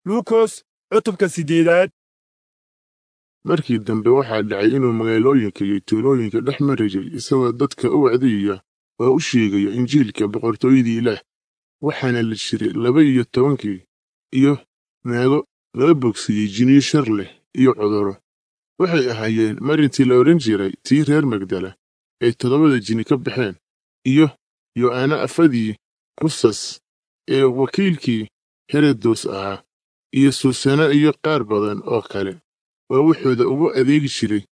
luukos cutubka siddeedaad markii dambe waxaa dhacay inuu magaalooyinka iyo tuulooyinka dhex marayay isagoo dadka u wacdiyaya oo u sheegaya injiilka boqortooyadii ilaah waxaana la jiray laba iyo tobankii iyo naago laga bogsiiyey jiniyo shar leh iyo cudurro waxay ahaayeen marintii la odhan jiray tii reer magdala ay toddobada jini ka baxeen iyo yo'aana afadii kusas ee wakiilkii herodos ahaa iyo suusana iyo qaar badan oo kale oo wuxuuda ugu adeegi jiray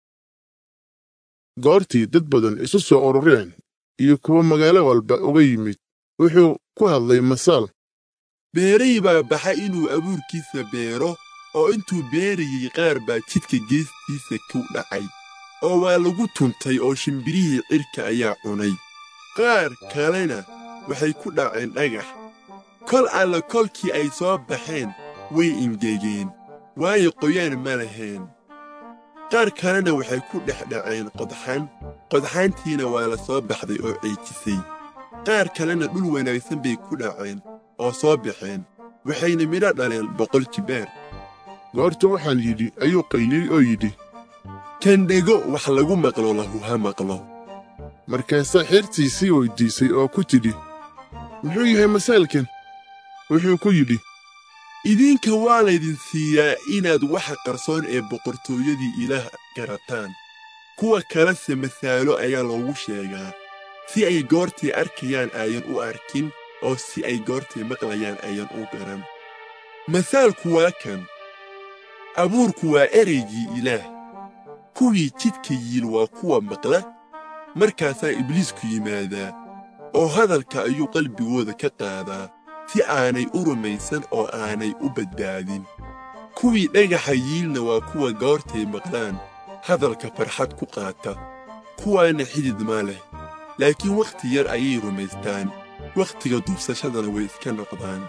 goortii dad badan isu soo urureen iyo kuwa magaalo walba uga yimid wuxuu ku hadlay masaal beeray baa baxa inuu abuurkiisa beero oo intuu beerayey qaar baa jidka geestiisa ku dhacay oo waa lagu tuntay oo shimbirihii cirka ayaa cunay qaar kalena waxay ku dhaceen dhagax kol alla kolkii ay soo baxeen way ingegeen waayo qoyaan ma lahayn qaar kalena waxay ku dhex dhaceen qodxan qodxaantiina waa la soo baxday oo ceejisay qaar kalena dhul wanaagsan bay ku dhaceen oo soo baxeen waxayna midho dhaleen boqol jibaar goorta waxaan yidhi ayuu qayliyey oo yidhi kan dhego wax lagu maqlo lahu ha maqlo markaasaa xeertiisii weyddiisay oo ku tidhi muxuu yahay masaalkan wuxuu ku yidhi idinka waa laydin siiyaa inaad waxa qarsoon ee boqortooyadii ilaah garataan kuwa kalese masaalo ayaa loogu sheegaa si ay goortay arkayaan ayan u arkin oo si ay goortay maqlayaan ayan u garan masaalku waa kan abuurku waa ereygii ilaah kuwii jidka yiil waa kuwa maqla markaasaa ibliisku yimaadaa oo hadalka ayuu qalbigooda ka qaadaa si aanay u rumaysan oo aanay u badbaadin kuwii dhagaxa yiilna waa kuwa goortay maqlaan hadalka farxad ku qaata kuwaana xidid ma leh laakiin wakhti yar ayay rumaystaan wakhtiga duubsashadana way iska noqdaan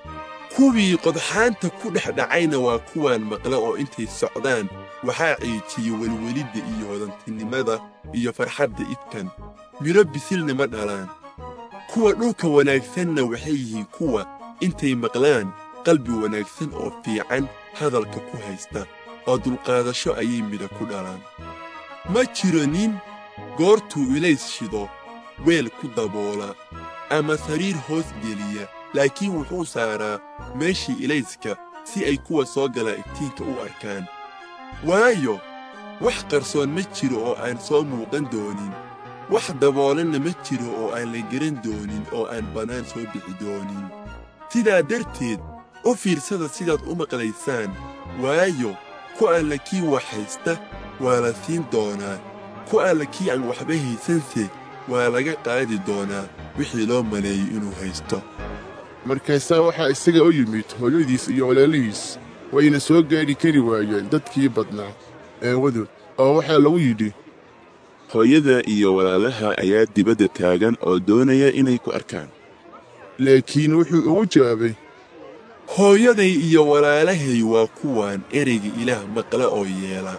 kuwii qodxaanta ku dhex dhacayna waa kuwaan maqla oo intay socdaan waxaa ciijiya welwelidda iyo hodantinimada iyo farxadda idkan midho bisilna ma dhalaan kuwa dhulka wanaagsanna waxay yihiin kuwa intay maqlaan qalbi wanaagsan oo fiican hadalka ku haysta oo dulqaadasho ayay midha ku dhalaan ma jiro nin goortuu ilays shido weel ku daboola ama sariir hoos geliya laakiin wuxuu saaraa meeshii ilayska si ay kuwa soo galaa iftiinka u arkaan waayo wax qarsoon ma jiro oo aan soo muuqan doonin wax daboolanna ma jiro oo aan la garan doonin oo aan bannaan soo bixi doonin sidaa darteed u fiirsada sidaad u maqlaysaan waayo ku alla kii wax haysta waa la siin doonaa ku alla kii aan waxba haysanse waa laga qaadi doonaa wixii loo maleeyey inuu haysto markaasaa waxaa isaga u yimid hooyadiis iyo walaalihiis wayna soo gaadhi kari waayeen dadkii badnaa aawadood oo waxaa lagu yidhi hooyada iyo walaalaha ayaa dibadda taagan oo doonaya inay ku arkaan laakiin wuxuu ugu jawaabay hooyaday iyo walaalahay waa kuwaan ereyga ilaah maqla oo yeela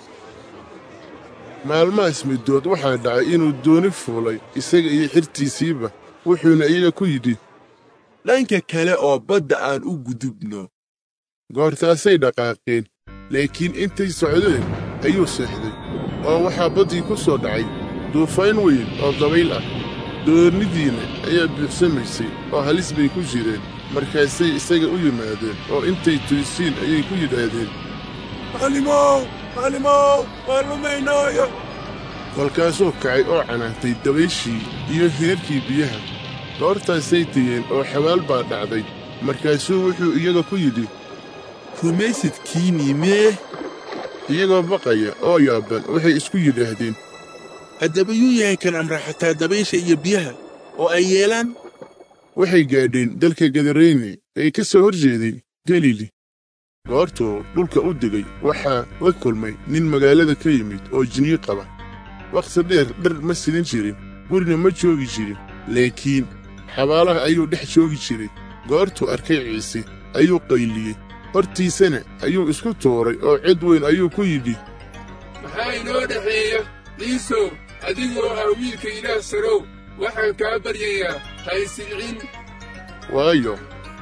maalmahaas middood waxaa dhacay inuu dooni fuulay isaga iyo xirtiisiiba wuxuuna iyaga ku yidhi dhanka kale oo badda aan u gudubno goortaasay dhaqaaqeen laakiin intay socdeen ayuu seexday oo waxaa baddii ku soo dhacay duufaan weyn oo dabayl ah doonidiinna ayaa buuxsamaysay oo halis bay ku jireen markaasay isaga u yimaadeen oo intay tuysiin ayay ku yidhaahdeen macallimow macallimow waan lumaynaayo kolkaasuu kacay oo canaantay dabayshii iyo heerkii biyaha goortaasay tegeen oo xabaal baa dhacday markaasuu wuxuu iyaga ku yidhi rumaysadkiinnii mee iyagoo baqaya oo yaaban waxay isku yidhaahdeen haddaba yuu yahay kan amra xataa dabaysha iyo biyaha oo ay yeelaan waxay gaadheen dalka gadareyne ee ka soo hor jeeday galili goortuu dhulka u degay waxaa la kulmay nin magaalada ka yimid oo jinyo qaba wakhti dheer dhar ma sidan jirin gurina ma joogi jirin laakiin xabaalaha ayuu dhex joogi jiray goortuu arkay ciise ayuu qayliyey hortiisana ayuu isku tuuray oo cid weyn ayuu ku yidhi maxaa inoo dhexeeya ciisow adigoo ah wiilka ilaah sarow waxaan kaa baryayaa haysilcin waayo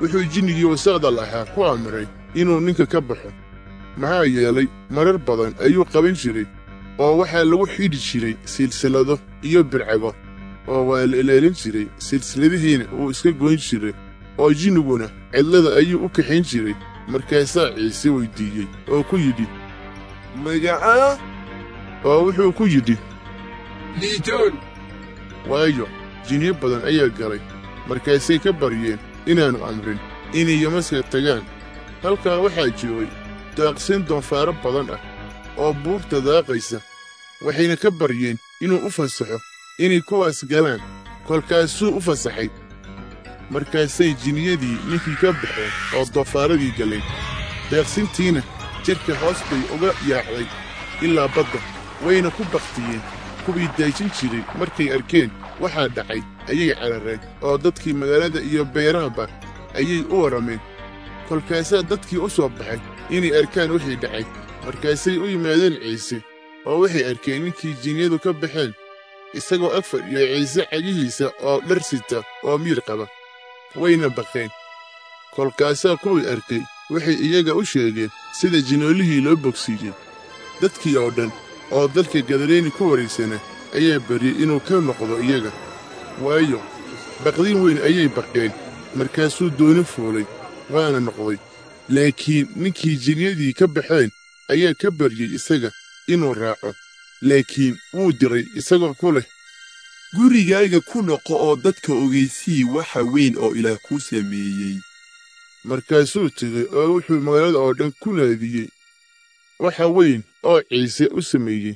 wuxuu jinnigii wasaqda lahaa ku amray inuu ninka ka baxo maxaa yeelay marar badan ayuu qaban jiray oo waxaa lagu xidhi jiray silsilado iyo bircago oo waa la ilaalin jiray silsiladihiina wuu iska goyn jiray oo jinniguna cidlada ayuu u kaxayn jiray markaasaa ciise weyddiiyey oo ku yidhi magacaa oo wuxuu ku yidhi liijoon waayo jinniyo badan ayaa galay markaasay ka baryeen inaannu amrin inay yamaska tagaan halkaa waxaa joogay daaqsin doonfaaro badan ah oo buurta daaqaysa waxayna ka baryeen inuu u fasaxo inay kuwaas galaan kolkaasuu u fasaxay markaasay jinniyadii ninkii ka baxeen oo doonfaaradii galeen daaqsintiina jidhka hoos bay uga yaacday ilaa badda wayna ku baktiyeen kuwii daajin jiray markay arkeen waxaa dhacay ayay carareen oo dadkii magaalada iyo beerahaba ayay u warrameen kolkaasaa dadkii u soo baxay inay arkaan wixii dhacay markaasay u yimaadeen ciise oo waxay arkeen ninkii jinniyadu ka baxeen isagoo ag fadhiya ciise cagihiisa oo dhar sita oo miir qaba wayna baqeen kolkaasaa kuwii arkay waxay iyaga u sheegeen sida jinoolihii loo bogsiiyey dadkii oo dhan oo dalka gadareeni ku wareegsana ayaa baryey inuu ka noqdo iyaga waayo baqdin weyn ayay baqeen markaasuu dooni fuulay waana noqday laakiin ninkii jinniyadii ka baxeen ayaa ka baryey isaga inuu raaco laakiin wuu diray isagoo ku leh gurigaaga ku noqo oo dadka ogeysii waxa weyn oo ilaah kuu sameeyey markaasuu tegey oo wuxuu magaalada oo dhan ku naadiyey waxa weyn oo ciise u sameeyey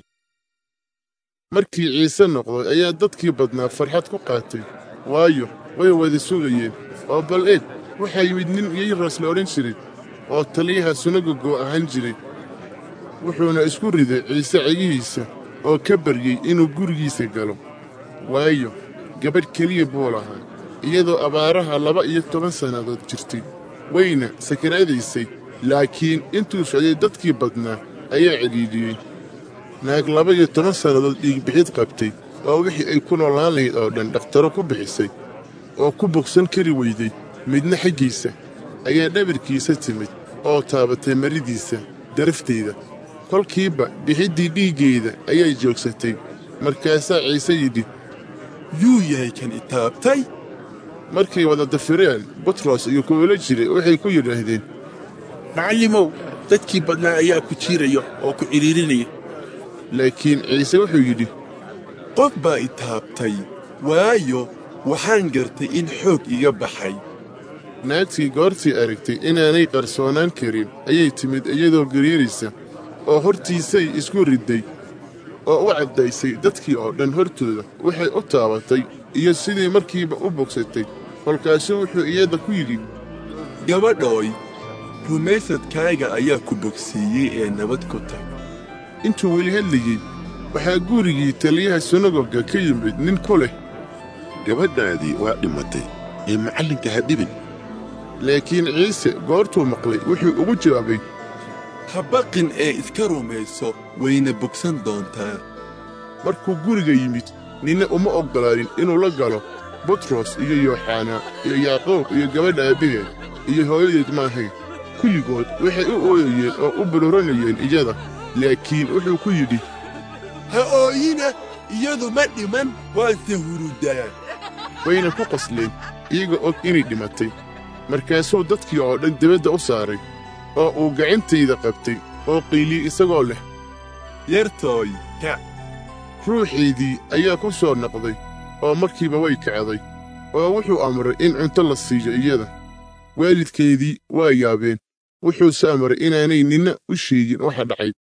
markii ciise noqday ayaa dadkii badnaa farxad ku qaatay waayo way wada sugayeen oo bal eeg waxaa yimid nin yayras la odhan jiray oo taliyaha sunagogo ahaan jiray wuxuuna isku riday ciise cegihiisa oo ka baryey inuu gurigiisa galo waayo gabadh keliya buu lahaa iyadoo abaaraha laba iyo toban sannadood jirtay wayna sakaraadaysay laakiin intuu socday dadkii badnaa ayaa cidhiidhiyey naag laba iyo toban sannadood dhiigbixid qabtay oo wixii ay ku noolaan lahayd oo dhan dhakhtaro ku bixisay oo ku bogsan kari weyday midna xaggiisa ayaa dhabarkiisa timid oo taabatay maridiisa darafteeda kolkiiba bixiddii dhiiggeeda ayay joogsatay markaasaa ciise yidhi yuu yahay kan itaabtay markay wada dafireen butros iyo kuwala jiray waxay ku yidhaahdeen macallimow dadkii badnaa ayaa ku jiiraya oo ku cidhiirinaya laakiin ciise wuxuu yidhi qof baa itaabtay waayo waxaan gartay in xoog iga baxay naagtii goortii aragtay inaanay qarsoonaan karin ayay timid iyadoo gariiraysa oo hortiisay isku ridday oo u caddaysay dadkii oo dhan hortooda waxay u taabatay iyo sidii markiiba u bogsatay kolkaasuu wuxuu iyada ku yidhi gabadhooy rumaysadkaaga ayaa ku bogsiiyey ee nabad ku tag intuu weli hadlayey waxaa gurigii taliyaha sunagoga ka yimid nin ku leh gabadhaadii waa dhimatay ee macallinka ha dhibin laakiin ciise goortuu maqlay wuxuu ugu jawaabay ha baqin ee iska rumayso wayna bogsan doontaa markuu guriga yimid ninna uma oggolaanin inuu la galo butros iyo yooxanaa iyo yaaqoob iyo gabadha aabbaheed iyo hooyadeed maahayn kulligood waxay u ooyayeen oo u buluranayeen iyada laakiin wuxuu ku yidhi ha ooyina iyadu ma dhiman waase hurudaa wayna ku qosleen iyaga og inay dhimatay markaasuu dadkii oo dhan dibadda u saaray oo uu gacantayda qabtay oo qayliyey isagoo leh yartooy kac ruuxiidii ayaa ku soo noqday oo markiiba way kacday oo wuxuu amray in cunto la siiyo iyada waalidkeedii waa yaabeen wuxuuse amray inaanay ninna u sheegin waxa dhacay